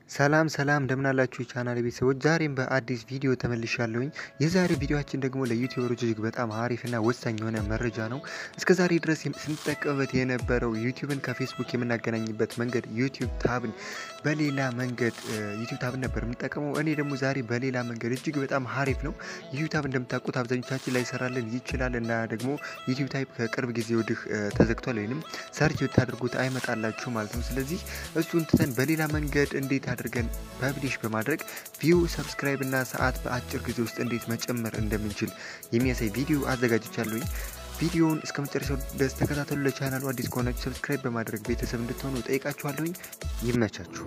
ሰላም ሰላም እንደምን አላችሁ የቻናል ቤተሰቦች፣ ዛሬም በአዲስ ቪዲዮ ተመልሻለሁኝ። የዛሬ ቪዲዮችን ደግሞ ለዩቲዩበሮች እጅግ በጣም አሪፍና ወሳኝ የሆነ መረጃ ነው። እስከ ዛሬ ድረስ ስንጠቀምበት የነበረው ዩቲዩብን ከፌስቡክ የምናገናኝበት መንገድ ዩቲዩብ ታብን በሌላ መንገድ ዩቲዩብ ታብን ነበር የምንጠቀመው። እኔ ደግሞ ዛሬ በሌላ መንገድ እጅግ በጣም አሪፍ ነው። ዩቲዩብ ታብ እንደምታውቁት አብዛኞቻችን ላይ ይሰራልን ይችላል እና ደግሞ ዩቲዩብ ታይፕ ከቅርብ ጊዜ ወዲህ ተዘግቷል፣ ወይም ሰርች ብታደርጉት አይመጣላችሁ ማለት ነው። ስለዚህ እሱን ትተን በሌላ መንገድ እንዴት አድርገን ፐብሊሽ በማድረግ ቪው፣ ሰብስክራይብ እና ሰዓት በአጭር ጊዜ ውስጥ እንዴት መጨመር እንደምንችል የሚያሳይ ቪዲዮ አዘጋጅቻለሁኝ። ቪዲዮውን እስከ መጨረሻው ድረስ ተከታተሉ። ለቻናሉ አዲስ ከሆናችሁ ሰብስክራይብ በማድረግ ቤተሰብ እንድትሆኑ ጠይቃችኋለሁኝ። ይመቻችሁ።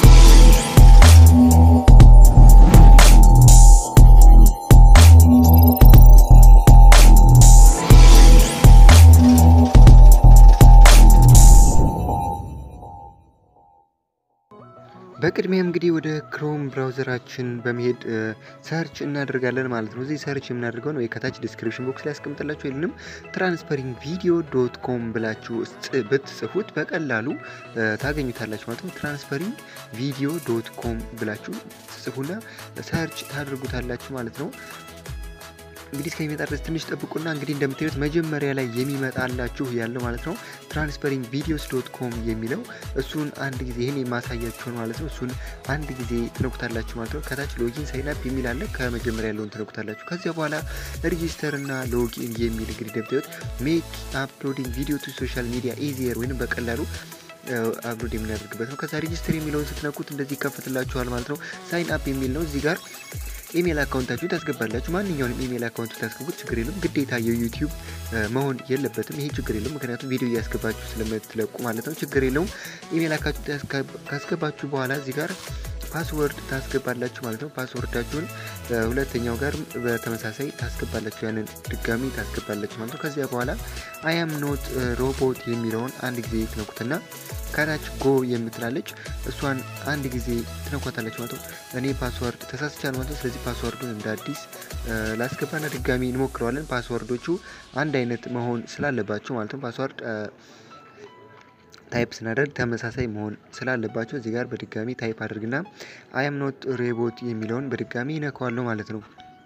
በቅድሚያም እንግዲህ ወደ ክሮም ብራውዘራችን በመሄድ ሰርች እናደርጋለን ማለት ነው። እዚህ ሰርች የምናደርገው ነው ከታች ዲስክሪፕሽን ቦክስ ላይ ያስቀምጥላችሁ ወይም ትራንስፈሪንግ ቪዲዮ ዶት ኮም ብላችሁ ብትጽፉት በቀላሉ ታገኙታላችሁ ማለት ነው። ትራንስፈሪንግ ቪዲዮ ዶት ኮም ብላችሁ ትጽፉና ሰርች ታደርጉታላችሁ ማለት ነው። እንግዲህ እስከሚመጣ ድረስ ትንሽ ጠብቁና እንግዲህ እንደምታዩት መጀመሪያ ላይ የሚመጣላችሁ ያለው ማለት ነው ትራንስፈሪንግ ቪዲዮስ ዶት ኮም የሚለው እሱን አንድ ጊዜ ይህን የማሳያችሁን ማለት ነው። እሱን አንድ ጊዜ ትነኩታላችሁ ማለት ነው። ከታች ሎጊን ሳይን አፕ የሚል አለ። ከመጀመሪያ ያለውን ትነኩታላችሁ። ከዚያ በኋላ ሬጂስተር እና ሎጊን የሚል እንግዲህ እንደምታዩት ሜክ አፕሎዲንግ ቪዲዮ ቱ ሶሻል ሚዲያ ኢዚየር ወይም በቀላሉ አፕሎድ የምናደርግበት ነው። ከዛ ሬጂስተር የሚለውን ስትነኩት እንደዚህ ይከፈትላችኋል ማለት ነው። ሳይን አፕ የሚል ነው እዚህ ጋር ኢሜል አካውንታችሁ ታስገባላችሁ። ማንኛውንም ኢሜል አካውንቱ ታስገቡት ችግር የለም። ግዴታ የዩቲዩብ መሆን የለበትም። ይሄ ችግር የለም፣ ምክንያቱም ቪዲዮ እያስገባችሁ ስለምትለቁ ማለት ነው። ችግር የለውም። ኢሜል አካውንቱ ካስገባችሁ በኋላ እዚህ ጋር ፓስወርድ ታስገባላችሁ ማለት ነው። ፓስወርዳችሁን ሁለተኛው ጋር በተመሳሳይ ታስገባላችሁ፣ ያንን ድጋሚ ታስገባላችሁ ማለት ነው። ከዚያ በኋላ አያም ኖት ሮቦት የሚለውን አንድ ጊዜ ትነኩትና ከታች ጎ የምትላለች እሷን አንድ ጊዜ ትነኳታለች ማለት ነው። እኔ ፓስወርድ ተሳስቻል ማለት ነው። ስለዚህ ፓስወርዱን እንደ አዲስ ላስገባና ድጋሚ እንሞክረዋለን። ፓስወርዶቹ አንድ አይነት መሆን ስላለባቸው ማለት ነው። ፓስወርድ ታይፕ ስናደርግ ተመሳሳይ መሆን ስላለባቸው እዚህ ጋር በድጋሚ ታይፕ አድርግና አያም ኖት ሮቦት የሚለውን በድጋሚ ይነካዋለሁ ማለት ነው።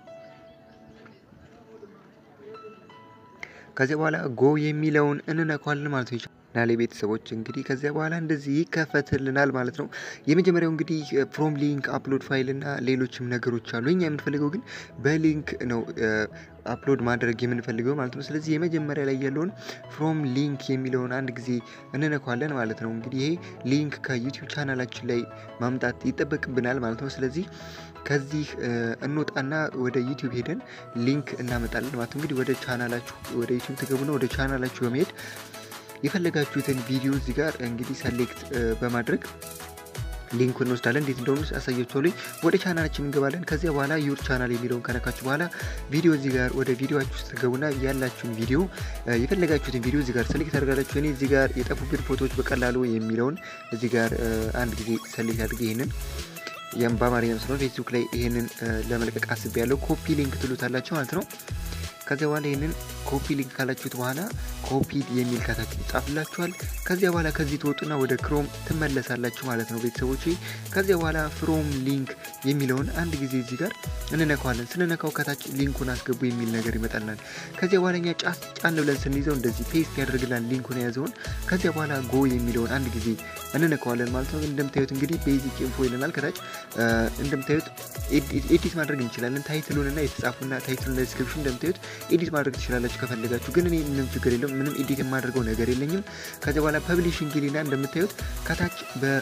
ከዚያ በኋላ ጎ የሚለውን እንነካዋለን ማለት ነው። ናሌ ቤተሰቦች እንግዲህ ከዚያ በኋላ እንደዚህ ይከፈትልናል ማለት ነው። የመጀመሪያው እንግዲህ ፍሮም ሊንክ አፕሎድ ፋይል እና ሌሎችም ነገሮች አሉ። እኛ የምንፈልገው ግን በሊንክ ነው አፕሎድ ማድረግ የምንፈልገው ማለት ነው። ስለዚህ የመጀመሪያ ላይ ያለውን ፍሮም ሊንክ የሚለውን አንድ ጊዜ እንነኳለን ማለት ነው። እንግዲህ ይሄ ሊንክ ከዩቲዩብ ቻናላችን ላይ ማምጣት ይጠበቅብናል ማለት ነው። ስለዚህ ከዚህ እንወጣና ወደ ዩቲዩብ ሄደን ሊንክ እናመጣለን ማለት ነው። እንግዲህ ወደ ቻናላችሁ ወደ ዩቲዩብ ትገቡና ወደ ቻናላችሁ በመሄድ የፈለጋችሁትን ቪዲዮ እዚህ ጋር እንግዲህ ሰሌክት በማድረግ ሊንኩ እንወስዳለን። እንዴት እንደሆኑ አሳያችኋለሁ። ወደ ቻናላችን እንገባለን። ከዚያ በኋላ ዩር ቻናል የሚለውን ከነካችሁ በኋላ ቪዲዮ እዚህ ጋር ወደ ቪዲዮችሁ ውስጥ ትገቡና ያላችሁን ቪዲዮ የፈለጋችሁትን ቪዲዮ እዚህ ጋር ሰሌክት አድርጋላችሁ። እኔ እዚህ ጋር የጠፉብን ፎቶዎች በቀላሉ የሚለውን እዚህ ጋር አንድ ጊዜ ሰሌክት አድርጌ ይህንን ያም በአማርኛ ስለሆነ ፌስቡክ ላይ ይህንን ለመልቀቅ አስቤ ያለው ኮፒ ሊንክ ትሉታላችሁ ማለት ነው። ከዚያ በኋላ ይህንን ኮፒ ሊንክ ካላችሁት በኋላ ኮፒ የሚል ከታች ይጻፍላችኋል። ከዚያ በኋላ ከዚህ ትወጡና ወደ ክሮም ትመለሳላችሁ ማለት ነው ቤተሰቦች። ከዚያ በኋላ ፍሮም ሊንክ የሚለውን አንድ ጊዜ እዚህ ጋር እንነካዋለን። ስንነካው ከታች ሊንኩን አስገቡ የሚል ነገር ይመጣልናል። ከዚያ በኋላ እኛ ጫስ ጫን ብለን ስንይዘው እንደዚህ ፔስት ያደርግላል ሊንኩን የያዘውን። ከዚያ በኋላ ጎ የሚለውን አንድ ጊዜ እንነካዋለን ማለት ነው። እንደምታዩት እንግዲህ ቤዚክ ኢንፎ ይለናል ከታች እንደምታዩት ኤዲት ማድረግ እንችላለን። ታይትሉንና የተጻፉና ታይትሉና ዲስክሪፕሽን እንደምታዩት ኤዲት ማድረግ ትችላላችሁ ከፈለጋችሁ። ግን እኔ ምንም ችግር የለውም፣ ምንም ኤዲት የማደርገው ነገር የለኝም። ከዚያ በኋላ ፐብሊሽንግ ሊና እንደምታዩት ከታች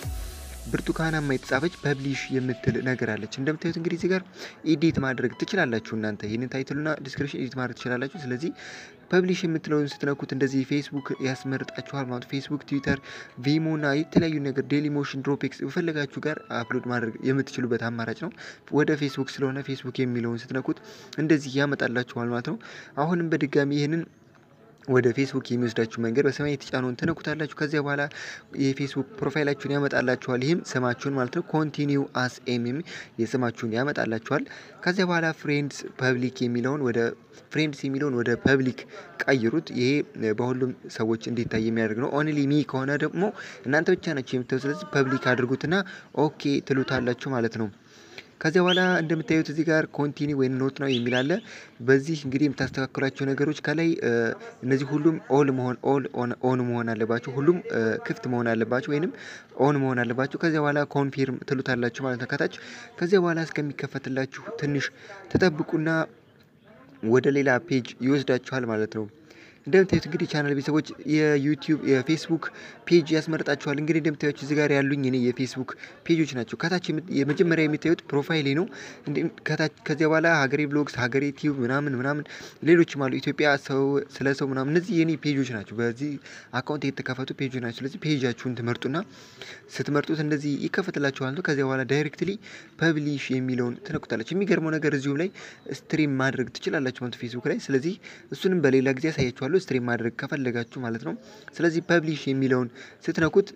በብርቱካናማ የተጻፈች ፐብሊሽ የምትል ነገር አለች። እንደምታዩት እንግዲህ እዚህ ጋር ኤዲት ማድረግ ትችላላችሁ እናንተ ይህንን ታይትሉና ዲስክሪፕሽን ኤዲት ማድረግ ትችላላችሁ። ስለዚህ ፐብሊሽ የምትለውን ስትነኩት እንደዚህ ፌስቡክ ያስመርጣችኋል ማለት ፌስቡክ፣ ትዊተር፣ ቪሞ እና የተለያዩ ነገር ዴሊ ሞሽን፣ ድሮፕኤክስ የፈለጋችሁ ጋር አፕሎድ ማድረግ የምትችሉበት አማራጭ ነው። ወደ ፌስቡክ ስለሆነ ፌስቡክ የሚለውን ስትነኩት እንደዚህ ያመጣላችኋል ማለት ነው። አሁንም በድጋሚ ይህንን ወደ ፌስቡክ የሚወስዳችሁ መንገድ በሰማይ የተጫነውን ትነኩታላችሁ። ከዚያ በኋላ የፌስቡክ ፕሮፋይላችሁን ያመጣላችኋል። ይህም ስማችሁን ማለት ነው ኮንቲኒው አስ ኤም የስማችሁን ያመጣላችኋል። ከዚያ በኋላ ፍሬንድስ ፐብሊክ የሚለውን ወደ ፍሬንድስ የሚለውን ወደ ፐብሊክ ቀይሩት። ይሄ በሁሉም ሰዎች እንዲታይ የሚያደርግ ነው። ኦንሊ ሚ ከሆነ ደግሞ እናንተ ብቻ ናቸው የምታዩ። ስለዚህ ፐብሊክ አድርጉትና ኦኬ ትሉታላችሁ ማለት ነው። ከዚያ በኋላ እንደምታዩት እዚህ ጋር ኮንቲኒ ወይም ኖት ነው የሚል አለ። በዚህ እንግዲህ የምታስተካክሏቸው ነገሮች ከላይ እነዚህ ሁሉም ኦል መሆን ኦል ኦን መሆን አለባቸው። ሁሉም ክፍት መሆን አለባቸው ወይንም ኦን መሆን አለባቸው። ከዚያ በኋላ ኮንፊርም ትሉታላችሁ ማለት ነው ከታች። ከዚያ በኋላ እስከሚከፈትላችሁ ትንሽ ተጠብቁና ወደ ሌላ ፔጅ ይወስዳችኋል ማለት ነው። እንደምታዩት እንግዲህ ቻናል ቤተሰቦች የዩቲዩብ የፌስቡክ ፔጅ ያስመርጣችኋል። እንግዲህ እንደምታዩት እዚህ ጋር ያሉኝ እኔ የፌስቡክ ፔጆች ናቸው። ከታች የመጀመሪያ የሚታዩት ፕሮፋይሌ ነው። ከታች ከዚያ በኋላ ሀገሬ ብሎግስ፣ ሀገሬ ቲዩብ ምናምን ምናምን ሌሎችም አሉ። ኢትዮጵያ ሰው ስለ ሰው ምናምን እነዚህ የኔ ፔጆች ናቸው። በዚህ አካውንት የተከፈቱ ፔጆች ናቸው። ስለዚህ ፔጃችሁን ትመርጡና ስትመርጡት እንደዚህ ይከፈትላችኋል ነው። ከዚያ በኋላ ዳይሬክትሊ ፐብሊሽ የሚለውን ትነኩታላችሁ። የሚገርመው ነገር እዚሁም ላይ ስትሪም ማድረግ ትችላላችሁ ማለት ፌስቡክ ላይ። ስለዚህ እሱንም በሌላ ጊዜ ያሳያችኋለሁ ስትሪም ማድረግ ከፈለጋችሁ ማለት ነው። ስለዚህ ፐብሊሽ የሚለውን ስትነኩት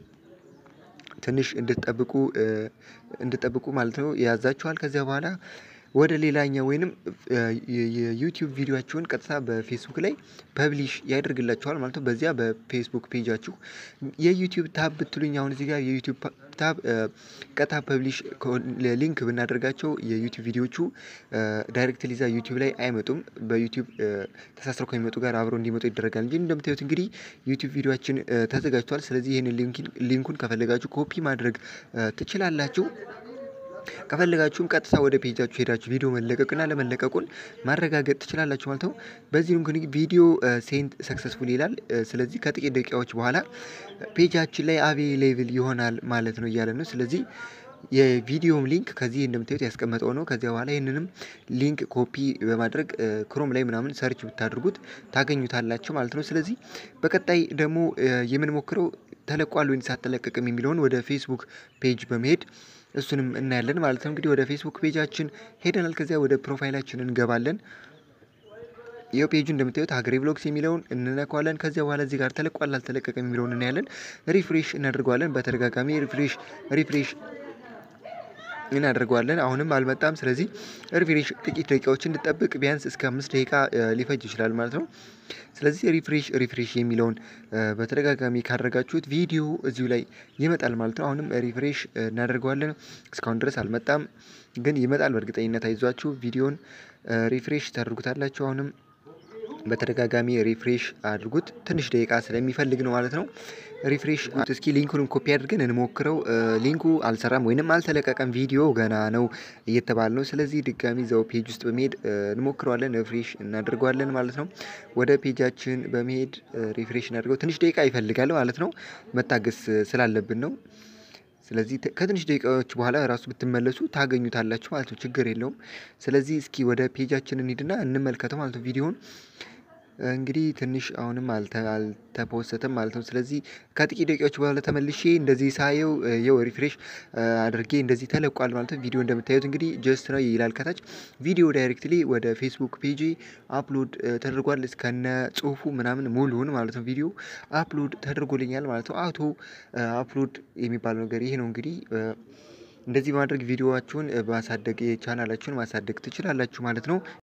ትንሽ እንድትጠብቁ እንድትጠብቁ ማለት ነው ያዛችኋል። ከዚያ በኋላ ወደ ሌላኛው ወይንም የዩቲዩብ ቪዲዮችሁን ቀጥታ በፌስቡክ ላይ ፐብሊሽ ያደርግላችኋል ማለት ነው። በዚያ በፌስቡክ ፔጃችሁ የዩቲዩብ ታብ ብትሉኝ አሁን እዚህ ጋር የዩቲዩብ ታብ ቀጥታ ፐብሊሽ ሊንክ ብናደርጋቸው የዩቲዩብ ቪዲዮቹ ዳይሬክትሊ ዛ ዩቲዩብ ላይ አይመጡም። በዩቲዩብ ተሳስረው ከሚመጡ ጋር አብረው እንዲመጡ ይደረጋል እንጂ እንደምታዩት እንግዲህ ዩቲዩብ ቪዲዮችን ተዘጋጅቷል። ስለዚህ ይህንን ሊንኩን ከፈለጋችሁ ኮፒ ማድረግ ትችላላችሁ። ከፈለጋችሁም ቀጥታ ወደ ፔጃችሁ ሄዳችሁ ቪዲዮ መለቀቅና ለመለቀቁን ማረጋገጥ ትችላላችሁ ማለት ነው። በዚህ እንግዲህ ቪዲዮ ሴንት ሰክሰስፉል ይላል። ስለዚህ ከጥቂት ደቂቃዎች በኋላ ፔጃችን ላይ አቬሌብል ይሆናል ማለት ነው እያለ ነው። ስለዚህ የቪዲዮም ሊንክ ከዚህ እንደምታዩት ያስቀመጠው ነው። ከዚያ በኋላ ይህንንም ሊንክ ኮፒ በማድረግ ክሮም ላይ ምናምን ሰርች ብታደርጉት ታገኙታላችሁ ማለት ነው። ስለዚህ በቀጣይ ደግሞ የምንሞክረው ተለቋል ወይስ አልተለቀቅም የሚለውን ወደ ፌስቡክ ፔጅ በመሄድ እሱንም እናያለን ማለት ነው። እንግዲህ ወደ ፌስቡክ ፔጃችን ሄደናል። ከዚያ ወደ ፕሮፋይላችን እንገባለን። ይኸው ፔጁ እንደምታዩት ሀገሬ ብሎግስ የሚለውን እንነካዋለን። ከዚያ በኋላ እዚህ ጋር ተለቋል አልተለቀቀም የሚለውን እናያለን። ሪፍሬሽ እናደርገዋለን። በተደጋጋሚ ሪፍሬሽ ሪፍሬሽ እናደርገዋለን። አሁንም አልመጣም። ስለዚህ ሪፍሬሽ ጥቂት ደቂቃዎች እንድጠብቅ ቢያንስ እስከ አምስት ደቂቃ ሊፈጅ ይችላል ማለት ነው። ስለዚህ ሪፍሬሽ ሪፍሬሽ የሚለውን በተደጋጋሚ ካደረጋችሁት ቪዲዮ እዚሁ ላይ ይመጣል ማለት ነው። አሁንም ሪፍሬሽ እናደርገዋለን። እስካሁን ድረስ አልመጣም፣ ግን ይመጣል በእርግጠኝነት አይዟችሁ። ቪዲዮን ሪፍሬሽ ታደርጉታላችሁ። አሁንም በተደጋጋሚ ሪፍሬሽ አድርጉት። ትንሽ ደቂቃ ስለሚፈልግ ነው ማለት ነው። ሪፍሬሽ እስኪ ሊንኩንም ኮፒ አድርገን እንሞክረው። ሊንኩ አልሰራም ወይንም አልተለቀቀም፣ ቪዲዮ ገና ነው እየተባለ ነው። ስለዚህ ድጋሚ እዛው ፔጅ ውስጥ በመሄድ እንሞክረዋለን፣ ሪፍሬሽ እናደርገዋለን ማለት ነው። ወደ ፔጃችን በመሄድ ሪፍሬሽ እናደርገው። ትንሽ ደቂቃ ይፈልጋል ማለት ነው፣ መታገስ ስላለብን ነው። ስለዚህ ከትንሽ ደቂቃዎች በኋላ ራሱ ብትመለሱ ታገኙታላችሁ ማለት ነው። ችግር የለውም። ስለዚህ እስኪ ወደ ፔጃችን እንሂድና እንመልከተው ማለት ነው ቪዲዮውን እንግዲህ ትንሽ አሁንም አልተፖሰተም ማለት ነው። ስለዚህ ከጥቂት ደቂቃዎች በኋላ ተመልሼ እንደዚህ ሳየው የው ሪፍሬሽ አድርጌ እንደዚህ ተለቋል ማለት ነው። ቪዲዮ እንደምታዩት እንግዲህ ጀስት ነው ይላል ከታች። ቪዲዮ ዳይሬክትሊ ወደ ፌስቡክ ፔጅ አፕሎድ ተደርጓል እስከነ ጽሁፉ ምናምን ሙሉውን ማለት ነው። ቪዲዮ አፕሎድ ተደርጎልኛል ማለት ነው። አውቶ አፕሎድ የሚባለው ነገር ይሄ ነው እንግዲህ እንደዚህ በማድረግ ቪዲዮዋችሁን ማሳደግ የቻናላችሁን ማሳደግ ትችላላችሁ ማለት ነው።